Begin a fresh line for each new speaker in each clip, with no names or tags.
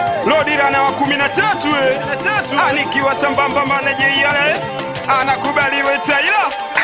Lodira wa kumi na tatu eh. anikiwa sambamba maneje yale anakubaliwe Taila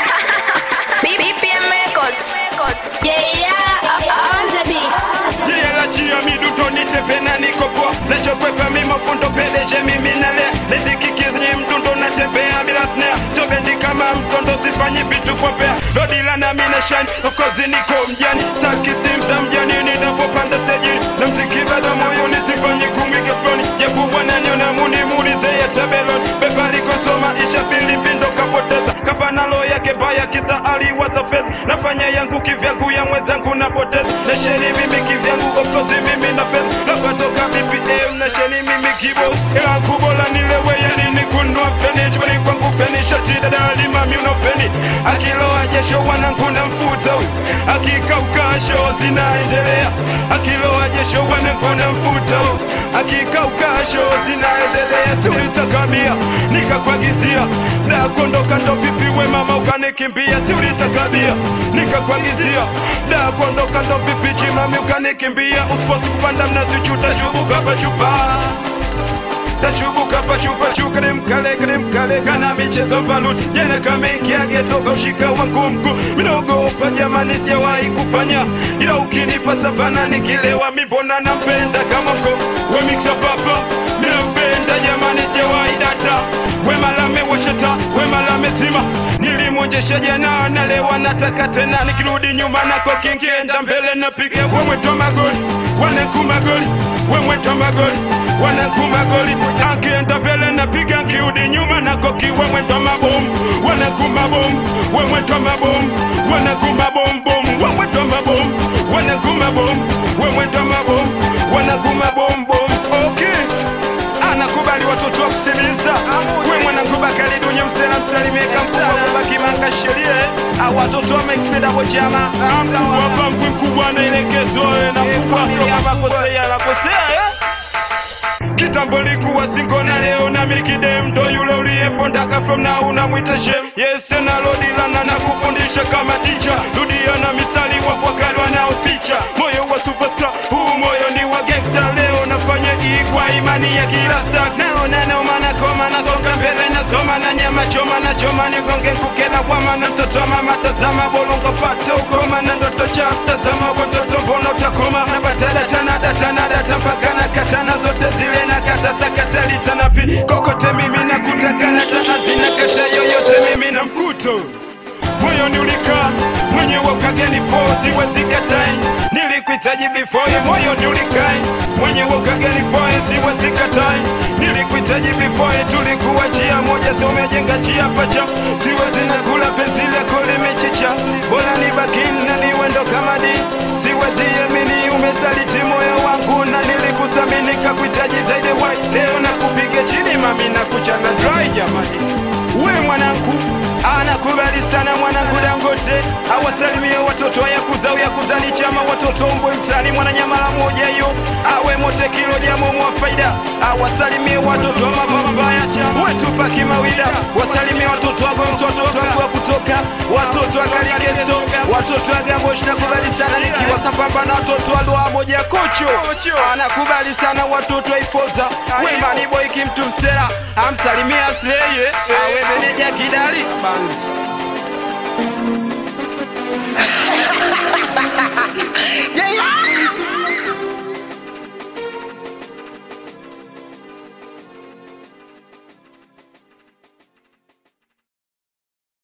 BPM Records. Records. Yeah, yeah, on the beat.
Jela chia miduto nitepe na nikopo nachokwepa mimofundo pedeshe mimi nale nizikikizi mdundo natembea bila snare sobendi kama mtondo sifanyi vitu kwa pea dodila na mina shine of course niko mjani staki steam za mjani ninapopanda stage na mziki bado moyoni sifanyi kumwige floni japo wananiona muni muulize ya tabelon beba likotoma isha filipindo kapoteza kafanalo yake baya kisa aliwaza fedha nafanya yangu kivyangu ya mwenzangu napoteza na sheni mimi kivyangu of course mimi na fedha napatoka BPM na sheni mimi kibos ila kubola nilewe yani nikunua feni jubani kwangu feni shati dada alimami unofeni akiloa jesho wanangu na mfuta huyu akikauka show zinaendelea akiloa jesho wanangu na mfuta huyu akikauka show zinaendelea siulitakamia nikakwagizia na kuondoka ndo vipi we mama ukanikimbia siulitakamia nikakwagizia na kuondoka ndo vipi chimami ukanikimbia usifosi kupanda mnazi chuta chubuka pachupa tachubuka pachupa chuka ni mkale kani mkale kana michezo baluti jana kama ingiage toka ushika wangu mkuu minaogopa jamani sijawahi kufanya ila ukinipa savana nikilewa mibona nampenda kama mko we mixa papa minampenda jamani sijawahi data we malame washata we malame zima nilimwonjesha jana nalewa nataka tena nikirudi nyuma nako kingienda mbele napiga wemwetwa magoli wanenkumagoli wemwetwa magoli wanakumagoli akienda mbele napiga kiudi nyuma nako kiwe mwendo mabomu wanakumabomu wemwetwa mabomu wanakumabombom wemwetwa mabomu wanakumabomu wemwetwa mabomu wanakumabombom okay anakubali watoto wa kusikiliza we mwanakubakali dunye msela msalimika mfuko kubakimanga sheria au watoto wamekipedabojama wapangwi kubwa naelekezwa na kufuata makosea nakosea eh? kitambo likuwa singo na leo na milkidem ndo yule uliyepondaka from na unamwita shem yes tena lodilana na kufundisha kama ticha rudia na mistari wapwakali wanaoficha moyo wa superstar huu moyo ni wa gekta leo nafanya igwa imani ya kila star naona noma na koma nasonga mbele nasoma na nyama choma na choma ni gonge kukena kwama na mtoto wa mama tazama bolongo pate ukoma na ndoto cha tazama watoto mbona utakoma na batala tana datana data mpaka na katana zote zile na kata sakatali tanapi kokote mimi na kutaka na taazina kata yoyote mimi na mkuto moyoni ulikaa mwenye wakageni fo siwezi katai nilikuhitaji before moyoni ulikai mwenye wakageni fo siwezi katai nilikuhitaji before tulikuwa njia moja so umejenga njia pacha siwezi na kula penzi lako limechicha bora nibakini na niwendo kama di siwezi yamini umesaliti moyo wangu na nilikusamini kakuhitaji zaidi wai leo na kupiga chini mami na kuchana dry jamani we mwanangu anakubali sana mwanangu dangote awasalimie watoto wa yakuza uyakuza ni chama watoto mbwe mtani mwananyamala moja hiyo awe mote kilo diamomo wa faida awasalimie watoto wa mapambaya wetupa kimawida wasalimie watoto wa gomsi watoto wangu wa kutoka watoto wa kalikesto watoto wa gambosh nakubali sana nikiwa sambamba na watoto wa doa moja kocho anakubali sana watoto wa ifoza wemani boy kimtu msela amsalimie asleye awe meneja kidali
Yeah, yeah.